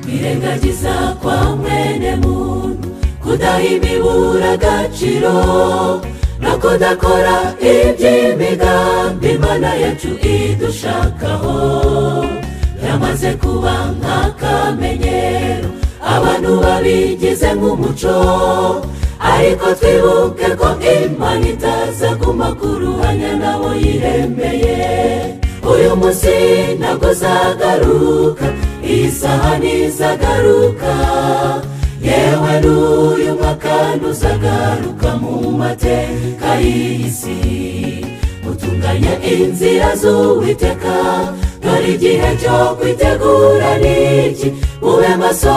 kwirengagiza kwa mwene muntu kudaha imibura agaciro no kudakora iby'imigambi imana yacu idushakaho yamaze kuba nk'akamenyero abantu babigize nk'umuco ariko twibuke ko imana itaza ku ruhanya nabo yiremeye uyu munsi ntabwo uzagaruka iyi saha ntizagaruka yewe n'uyu mwaka ntuzagaruka mu mateka y'iyi si utunganya inzira z'uwiteka dore igihe cyo kwitegura n'iki mube maso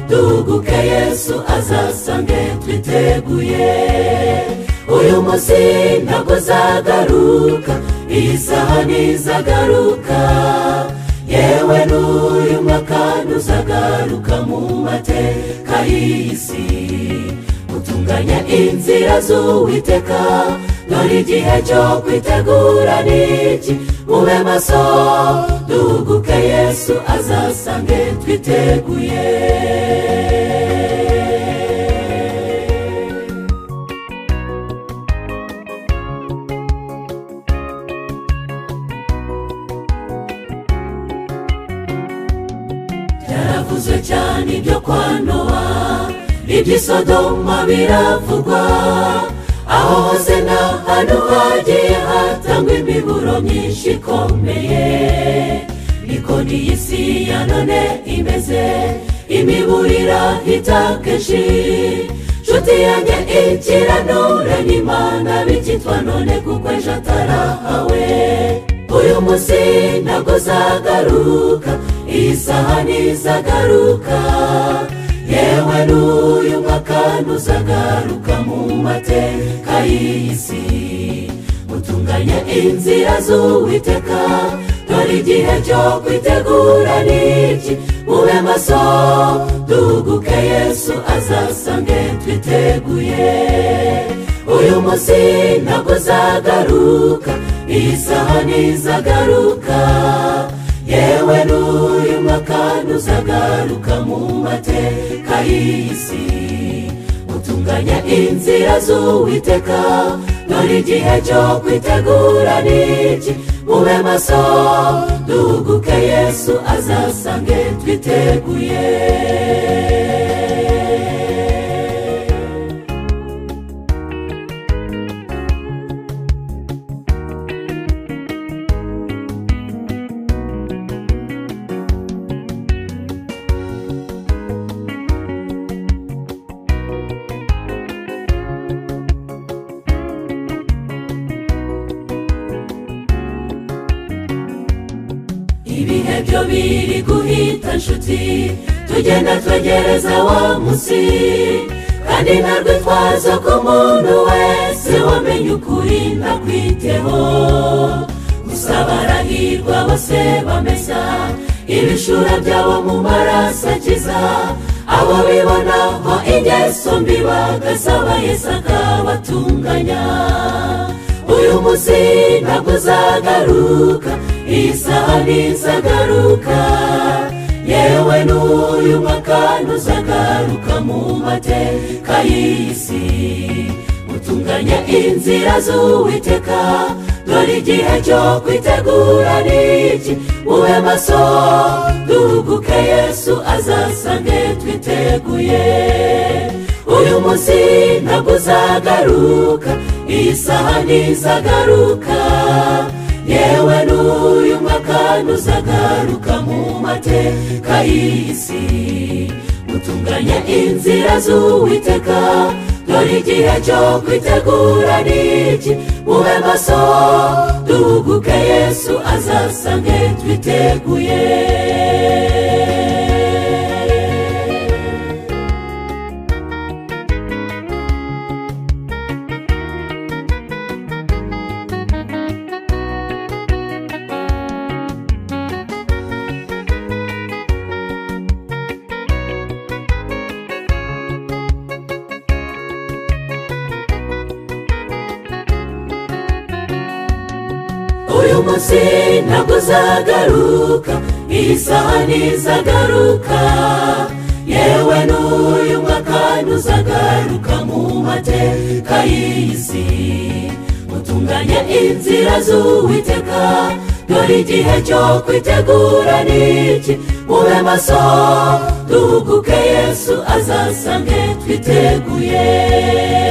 duhuguke yesu azasange twiteguye uyu munsi ntabwo uzagaruka iyi saha ntizagaruka yewe n'uyu mwaka ntuzagaruka mu mateka y'iyi si utunganya inzira z'uwiteka dore igihe cyo kwitegura n'iki mube maso duhuguke yesu azasange twiteguye byaravuzwe cyane ibyo kwa nowa iby'i sodoma biravugwa aho hose ni ahantu hagiye hatangwa imiburo myinshi ikomeye niko n'iyi si ya none imeze imiburira kenshi nshuti yanjye ikiranure n'imana bikitwa none kuko ejo atarahawe uyu munsi ntabwo uzagaruka iyi saha ntizagaruka yewe n'uyu mwaka ntuzagaruka mu mateka y'iyi si utunganya inzira z'uwiteka dore igihe cyo kwitegura n'iki mube maso duhuguke yesu azasange twiteguye uyu munsi ntabwo uzagaruka iyi saha ntizagaruka yewe n'uyu mwaka ntuzagaruka mu mateka y'iyi si utunganya inzira z'uwiteka dore igihe cyo kwitegura n'iki mube maso duhuguke yesu azasange twiteguye ibihe byo biri guhita nshuti tugenda twegereza wa munsi kandi nta rwitwazo ku muntu wese wamenye ukuri ndakwiteho gusa barahirwa bose bamesa ibishura byabo mu maraso akiza abo bibonaho ingeso mbi bagasaba yesu akabatunganya uyu munsi ntabwo uzagaruka iyi saha ntizagaruka yewe n'uyu mwaka ntuzagaruka mu mateka y'iyi si utunganya inzira z'uwiteka dore igihe cyo kwitegura n'iki mube maso duhuguke yesu azasange twiteguye uyu munsi ntabwo uzagaruka iyi saha ntizagaruka yewe n'uyu mwaka ntuzagaruka mu mateka y'iyi si utunganya inzira z'uwiteka dore igihe cyo kwitegura n'iki mube maso duhuguke yesu azasange twiteguye uyu munsi ntabwo uzagaruka isaha ntizagaruka yewe n'uyu mwaka ntuzagaruka mu mateka y'iyi si mutunganye inzira z'uwiteka dore igihe cyo kwitegura n'iki mube maso duhuguke yesu azasange twiteguye